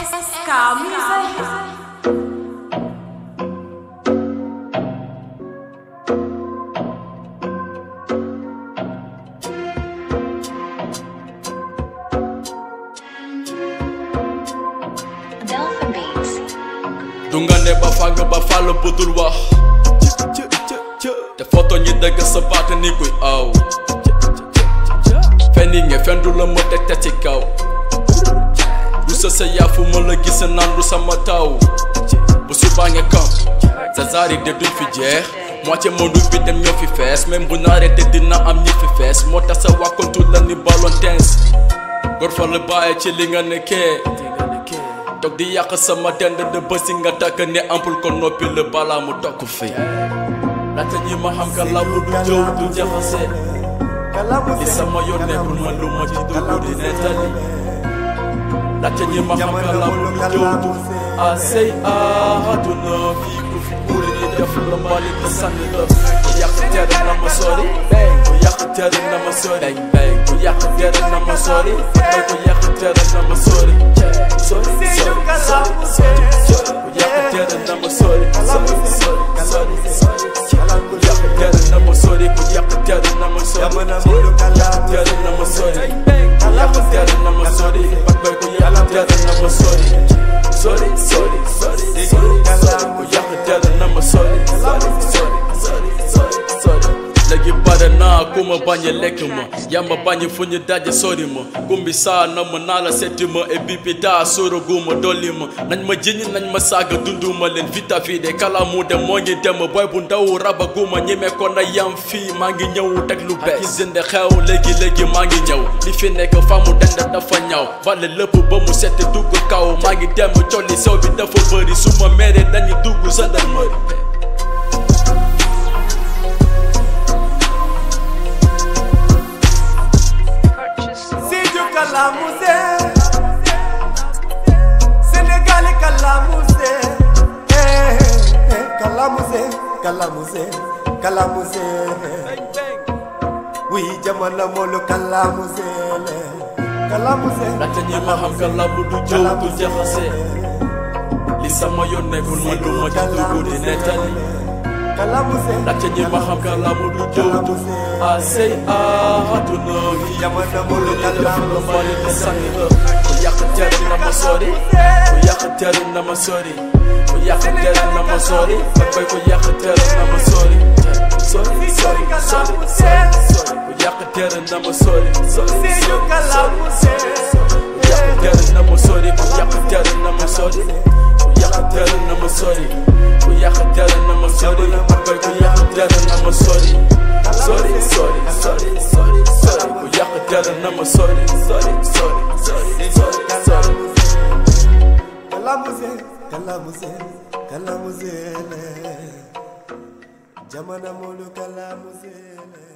SK Music. Delphin Beats. du nga ne ba fàng ba fàll budul wax te foto ñi dëgg sa baat ni kuy aw fenn yi nga fen du la ma teg te ci kaw du sa sa yaafu ma la gis naan du sama taw bu subaa nga kam sa zaari de duñ fi jeex moitié monde bi dem ñoo fi fees même bu naaree te dina am ñi fi fees moo tax sa wàkkantu la ni ballon tense gor fa la bàyyi ci li nga nekkee toog di yàq sama dend de bësi nga takk ne ampul ko noppi la balaa mu tokk fi laata ñi ma xam ka labu du jëw du jaxase li sama yoon nekkul man lu ma ci dugg di nettali laata ñi ma xam ka labu du jëw du asey àdduna fii ku fi kuuri ni def la mbali ko sànni la ku yàq tere na ma sori ku yàq tere na ma sori ku yàq tere na ma sori ku yàq tere na ma sori sori sori sori sori sori ku yàq tere na ma sori sori sori sori sori ku yàq tere na ma sori ku yàq tere na ma sori yàq tere na ma sori ku yàq tere na ma sori bakbay ku yàq tere na ma sori sori sori sori sori sori ku yàq tere na ma sori sori sori sori sori sori léegi bare naa ku ma bañ a lekk ma yaa ma bañ fu ñu daje sori ma kumbi saa na ma naa la seeti ma et puis bi daa sóoragu ma dolli ma nañ ma jiñ nañ ma saaga dundu ma leen vita vide kala mu dem moo ngi dem boy bu ndaw rabagu ma ñeme ko na yam fii maa ngi ñëw teg lu bees ak zinde xew léegi léegi maa ngi ñëw li fi nekk fa mu dend dafa ñaw bale lépp ba mu set dugg kaw maa ngi dem colli sew bi dafa bëri su ma meeree dañuy dugg gendarmerie Sédhiou Kalamuse Sénégal Kalamuse eh eh Kalamuse Kalamuse Kalamuse oui jamono molu Kalamuse le Kalamuse laata ñi ma xam ka labu du jëw du jaxase li sama yoon nekkul man du ma ci dugg di nettali Kalamuse laata ñi ma xam ka labu du jëw du asey àdduna fii jamono molu def la Kalamuse mbali te sànni la ku yàq tere na ma sori ku yàq tere na ma sori ku yàq tere na ma sori ba bay ku yàq tere na ma sori sori sori sori sori sori ku yàq tere na ma sori sori Sédhiou sori Kalamuse ku yàq tere na ma sori ku yàq tere na ma sori ku yàq tere na ma sori ku yàq tere na ma sori ba bay ku yàq tere na ma sori sori sori sori sori sori ku yàq tere na ma sori sori sori sori sori sori Kalamuse Kalamuse Kalamuse le jamono molu Kalamuse le